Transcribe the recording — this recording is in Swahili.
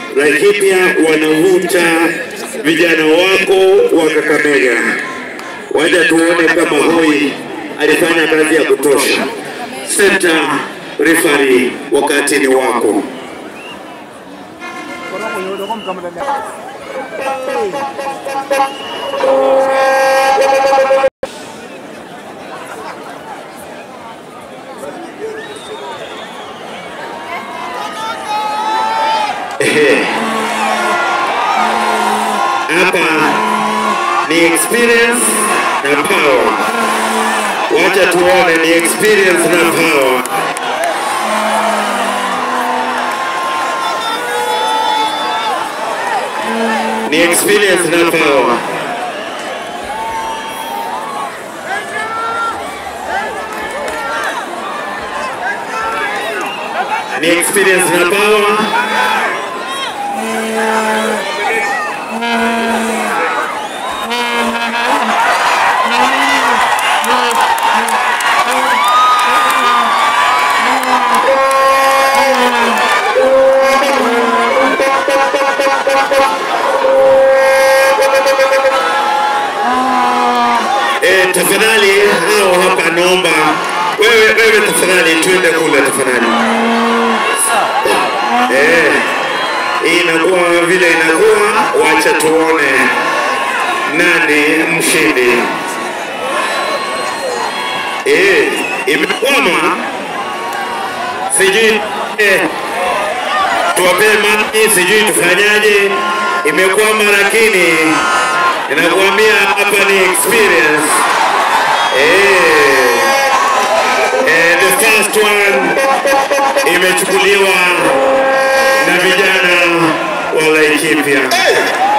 Laikipia wanavuta vijana wako wa Kakamega. Waja tuone kama Hoi alifanya kazi ya kutosha. Center referee, wakati ni wako. Ehe. Hapa ni experience na power. Wacha tuone ni experience na power. Ni experience na power. Ni experience na power. Eh, tafadhali hao hapa naomba wewe wewe tafadhali twende kule tafadhali. Eh, inakuwa vile inakuwa, wacha tuone nani mshindi. Eh, imekwama sijui eh, tuwapee maji, sijui tufanyaje, imekwama lakini inakuambia hapa ni experience. Eh, eh, the first one imechukuliwa na vijana wa Laikipia.